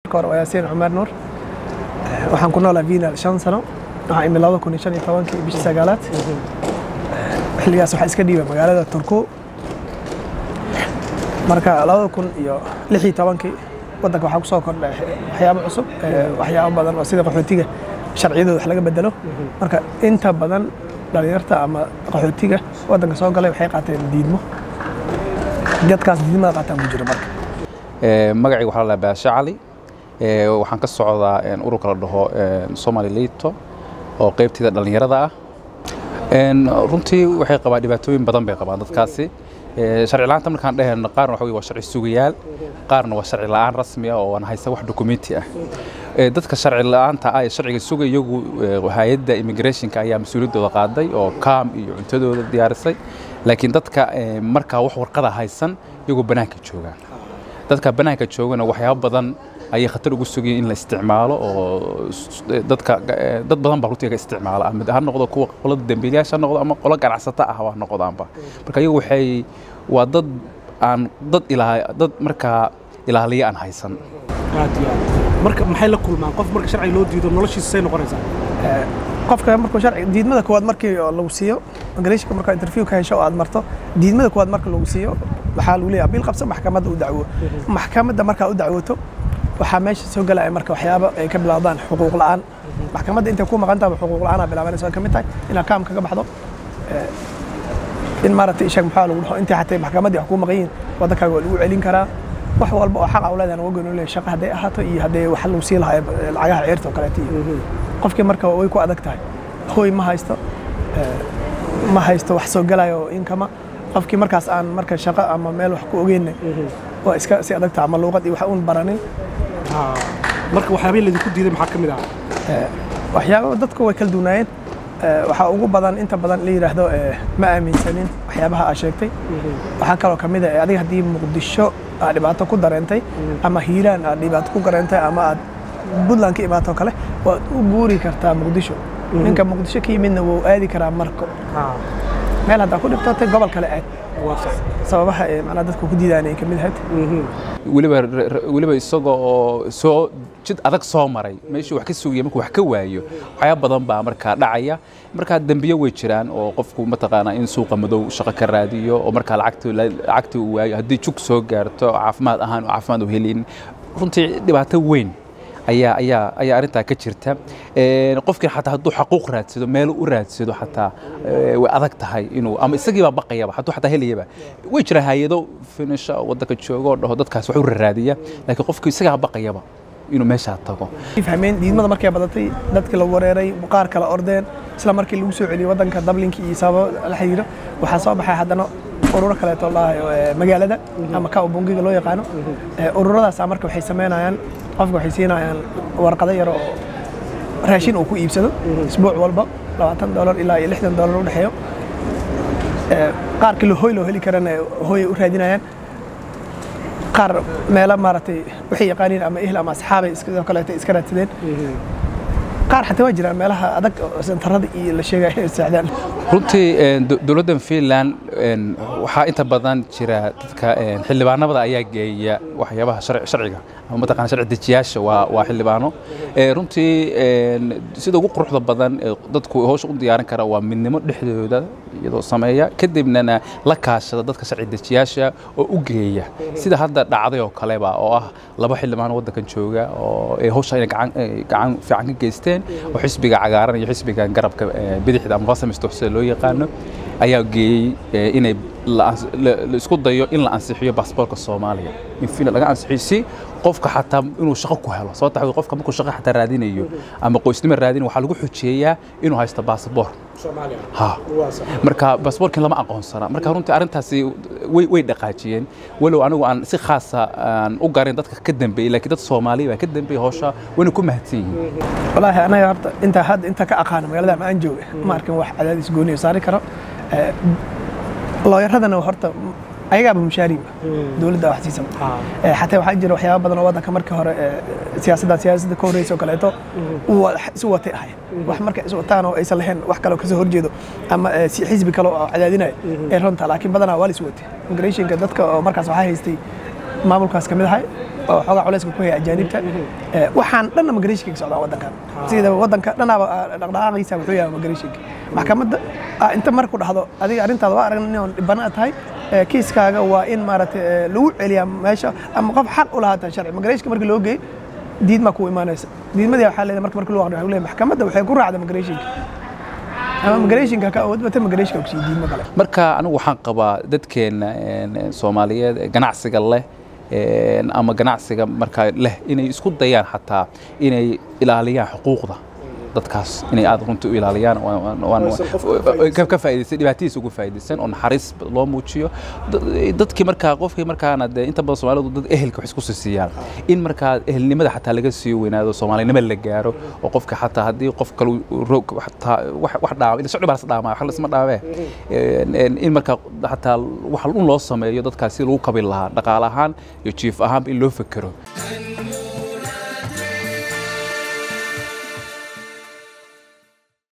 hore waa yaasiin cumar nuur waxaan ku noolaa viinal shan sano waxaan imi labada kun iyo shan iyo tobankii bishii sagaalaad xilligaas waxaa iska dhiibay magaalada turku marka labada kun iyo lix iyo tobankii waddanka waxaa kusoo kordhay waxyaabo cusub waxyaabo badan oo sida qaxootiga sharciyadooda wax laga bedelo marka inta badan dhalinyarta ama qaxootiga waddanka soo galay waxay qaateen diidmo dadkaas diidmada qaataan ku jiro marka magacayga waxaa la baashe cali waxaan ka socdaa ururka la dhaho somali lito oo qaybteeda dhallinyarada ah runtii waxay qabaan dhibaatooyin badan bay qabaan dadkaasi sharci la'aanta markaan dhehayno qaarna waxa waa sharci sugayaal qaarna waa sharci la'aan rasmi ah oo aan haysa wax dokumenti ah dadka sharci la'aanta ah ee sharciga suga iyagu hay-adda immigrationka ayaa mas-uuliyaddooda qaaday oo kaam iyo cuntadooda diyaarisay laakiin dadka markaa wax warqada haysan iyagoo bannaanka joogaan dadka bannaanka joogana waxyaabo badan ayay khatar ugu sugayeen in la isticmaalo oo dadka dad badan baa runtii ka isticmaala ama ha noqdo kuwa qolada dambiilayaasha ha noqdo ama qolo ganacsato ah ha noqdaanba marka iyagu waxay waa dad aan dad ilaa dad markaa ilaaliya aan haysan aad iyo aad marka maxay la kulmaan qof marka sharci loo diido noloshiisa say noqonaysaa qofka markuu sharci diidmada koowaad markii lagu siiyo immigration markaa interview ka hesho oo aad marto diidmada koowaad marka lagu siiyo waxaa lagu leeyahay bil qabso maxkamadda u dacwo maxkamadda markaa u dacwoto waxaa meesha soo galaya marka waxyaabo ay ka bilowdaan xuquuq la'aan maxkamadda intay ku maqan tahay xuquuq la'aan aa bilaabanaysa ay ka mid tahay inaad kaam kaga baxdo in maaragtay ishaag maxaa lagu dhaho intii xatay maxkamaddii wax kuu maqan yihiin waddankaaga waa lagu celin karaa wax walba oo xaqa u leedahan uga gooni leeyahay shaqa hadday ahaato iyo haddee wax lagu sii lahaa lacagaha ceerta oo kaleeto iyo qofkii marka way ku adag tahay hooy ma haysto ma haysto wax soo galaya oo inkama qofkii markaas aan marka shaqo ama meel wax ku ogeyna waa iska si adag tahay ama luuqad iyo wax uun baranin marka waxyaabihii laydinku diiday maxaa ka mid ah waxyaaba dadku way kala duwanaayeen waxaa ugu badan inta badan la yidhaahdo ma aaminsanin waxyaabaha aad sheegtay waxaa kaloo ka mid ah adiga haddii muqdisho aad dhibaato ku dareentay ama hiiraan aad dhibaato ku dareentay ama aad puntland ka imaato kale waad u guuri kartaa muqdisho ninka muqdisho ka yimidna wuu aadi karaa marko meel haddaa ku dhibtootay gobol kale aad sababaha ee macnaa dadku ku diidaan ay ka mid ahayd weliba weliba isaga oo soo jid adag soo maray meeshuu wax ka sugaya markuu wax ka waayo waxyaaba badan baa markaa dhacaya markaa dembiyo way jiraan oo qofku mataqaanaa in suuqa madow shaqo ka raadiyo oo markaa lacagtii lacagtii uu waayo haddii jug soo gaarto caafimaad ahaan oo caafimaad u helin runtii dhibaato weyn ayaa ayaa ayaa arrintaa ka jirta qofkii xataa hadduu xaquuq raadsado meel u raadsado xataa way adag tahay inuu ama isagii baa baqayaba hadduu xataa helayaba way jira hay-ado finisha waddanka jooga oo dhaho dadkaas wax u raraadiya laakiin qofkii isagaa baqayaba inuu meeshaa tago fahmeen diidmada markay badatay dadkii la wareeray qaar kala ordeen isla markii lagu soo celiyey waddanka dablinkii iyo sababo la xiriiro waxaa soo baxay haddana ururo kaleeto lahayo magaalada ama ka bungiga loo yaqaano ururadaas marka waxay samaynayaan qofka waxay siinayaan warqado yar oo raashin uu ku iibsado isbuuc walba labaatan dolar ilaa iyo lixdan dolar u dhexeeyo qaarkii hoy loo heli karana hoyay u raadinayaan qaar meelo maaragtay waxay yaqaaniin ama ehl ama asxaabay sidoo kaleeto iska raadsadeen qaar xataa waa jiraan meelaha adag sentarada iyo la sheegaya inay seexdaan runtii dowladdan finland waxaa inta badan jira dadka xildhibaanada ayaa geeya waxyaabaha sharciga ama mataqana sharci dejiyaasha waa waa xildhibaano runtii sida ugu quruxda badan dadku hawsha u diyaarin kara waa midnimo dhexdooda iyadoo sameeya kadibnana la kaashada dadka sharci dejiyaasha oo u geeya sida hadda dhacday oo kaleba oo ah laba xildhibaano waddankan jooga oo hawsha inay gacan fiican ka geysteen oo xisbiga cagaaran iyo xisbiga garabka bidixda ama fasamista sida loo yaqaano ayaa geeyey inay la isku dayo in la ansixiyo baasboorka soomaaliya in finland laga ansixiyo si qofka xataa inuu shaqo ku helo sababta waxaa qofka markuu shaqo xataa raadinayo ama qoysnimo raadinayo waxaa lagu xujeeyaa inuu haysto baasboor ha marka baasboorkin lama aqoonsana marka runtii arrintaasi way way dhaqaajiyeen walow anigu aan si khaasa aan u garin dadka ka dambeeyey laakiin dad soomaaliya baa ka dambeeyey hawsha wayna ku mahadsan yihiin walaahi anaga horta intaa hadda intaa ka aqaano magaalada ma aan jooga ma arkin wax cadaadis gooniyo saari karo looyaradana horta ayagaaba mushaariba dowladda wax siisa xataa waxaa jira waxyaaba badan oo waddanka markii hore siyaasadda siyaasadda ka horreysa oo kaleeto isu watay ahayd wax marka is wataan oo aysan lahayn wax kale oo kasoo horjeedo ama xisbi kale oo cadaadinaya ee runta laakiin badanaa waa la is watay immigrationka dadka oo markaas waxaa haystay maamulkaas ka mid ahay oo xoogaa culayska ku haya ajaanibta Eh, waxaan dhanna migration ka socdaa waddankan sida waddanka dhanaaba ah, dhaqdhaqaaqiisa wuxuu yahay migration maxkamadda ah, inta marku dhahdo adiga arrintaada waa aragna nin dhibana tahay eh, kiiskaaga waa in maaragtay eh, lagu celiyaa meesha ama qof xaq u lahaata sharci migrationka markii loo geeyo diidma ku imaanaysa diidmadii waxaa leedahay marka markii loo aqriyo waxaa leeyahay maxkamadda waxay ku raacda migrationka ama migrationka ka awood bata migrationka kusii diidma kale marka anigu waxaan qabaa dadkeena een, soomaaliyeed ee ganacsiga leh een, ama ganacsiga markaa leh inay isku dayaan xataa inay ilaaliyaan xuquuqda dadkaas inay aad runtii u ilaaliyaan waan- waan- waan- Oysan qofka ka faa'iidaysan. ka ka faa'iidaysan dhibaatadiisa ugu faa'iidaysan oo naxariis loo muujiyo Dad- dadkii markaa qofkii markaana dee inta badan soomaalidu dad ehelka wax isku siiyaan in markaa ehelnimada xataa laga sii weynaado soomaalinimo la gaaro oo qofka xataa haddii qof kale uu roog xataa wax wax dhaama ila socdi baa las dhaamaa wax lasma dhaamee Een- een in markaa xataa wax un loo sameeyo dadkaas si lagu kabi lahaa dhaqaale ahaan iyo jiif ahaanba in loo fekero And